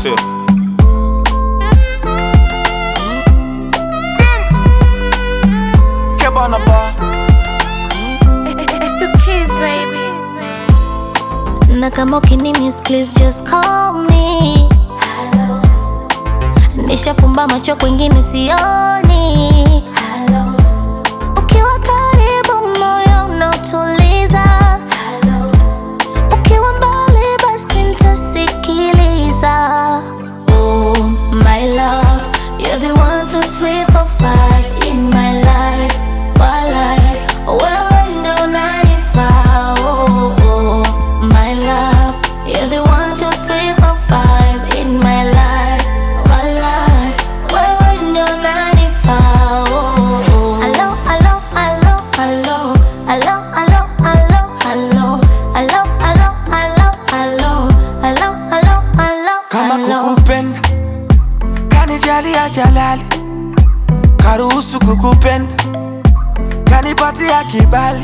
sio? Kebana bar. It's the kids, baby. Na kama ukinimis please just call me. Nishafumba macho kwingine sioni. Ukiwa karibu moyo unautuliza. Ukiwa mbali basi nitasikiliza. Oh my love, you're the one, two, three, four, five in my life. Walai, wewe ndo unanifaa. Oh, oh, my love, you're the one, two, three, four, five in my life. Walai, wewe ndo unanifaa. Oh, oh. Hello, hello, hello, hello. Hello, hello, hello, hello. Hello, hello, hello, hello. Hello, hello, hello, Kama hello. kukupenda kanijalia jalali, karuhusu kukupenda, kanipatia kibali,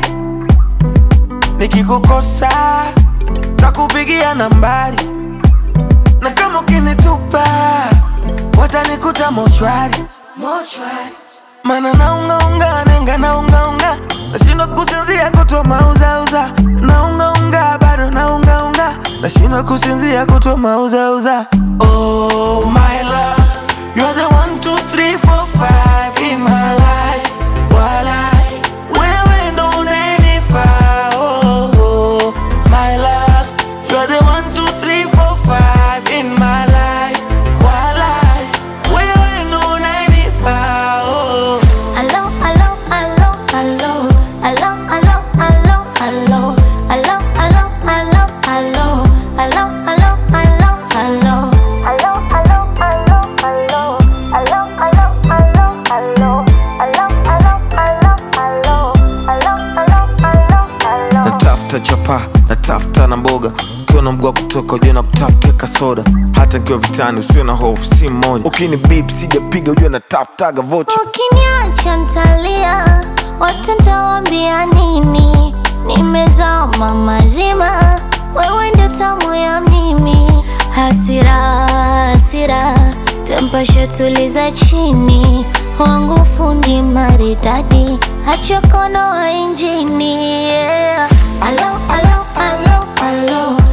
nikikukosa takupigia nambari, na kama ukinitupa watanikuta mochwari, mochwari. Mana naungaunga nenga naungaunga, nashindwa kusinzia kutwa mauzauza, naungaunga bado naungaunga, nashindwa kusinzia kutwa mauzauza. Oh my love, you're the one, two, three, four, five in my life. Walai, wewe ndo unanifaa. Oh, oh, my love, you're the one, two, three, four, five in my life. Walai, wewe ndo unanifaa. Oh. Hello, hello, hello, hello. Hello, hello, hello, hello. Hello, hello, hello, hello. Hello, hello, hello, hello. Hello, hello, hello, hello. Hello, hello, hello, hello. Hello, hello, hello, hello. Hello, hello, hello, hello. natafuta chapa natafuta na mboga ukiwa na mguu wa kutoka ujue na kutafuta kasoda hata nikiwa vitani usiwe na hofu si mmoja ukini bip sijapiga ujue natafutaga vocha Ukiniacha ntalia, watu ntawambia nini? Nimezama mazima, wewe ndio tamu ya mimi. Hasira, hasira, tempasha tuliza chini, wangu fundi maridadi, acha kono wa injini. Yeah. Alo, alo, alo, alo.